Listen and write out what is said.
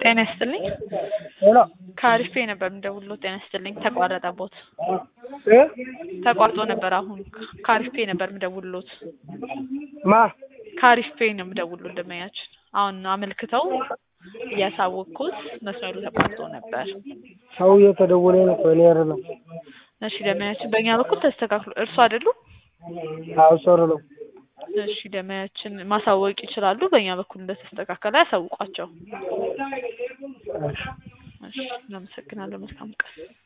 ጤና ይስጥልኝ። ሄሎ ከአሪፍ ፔይ ነበር የምደውልልዎት። ጤና ይስጥልኝ። ተቋረጠቦት። እ ተቋርጦ ነበር። አሁን ከአሪፍ ፔይ ነበር የምደውልልዎት። ማ ከአሪፍ ፔይ ነው የምደውልልዎት። ደንበኛችን አሁን አመልክተው እያሳወቅኩት መስመሩ ተቋርጦ ነበር። ሰው እየተደወለ ነው እኮ እኔ አይደለም። እሺ ደንበኛችን በእኛ በኩል ተስተካክሎ እርሱ አይደሉ? አዎ ሶር ነው። እሺ ደንበኛችን ማሳወቅ ይችላሉ። በእኛ በኩል እንደተስተካከለ ያሳውቋቸው። እሺ እሺ እናመሰግናለን። መልካም ቀን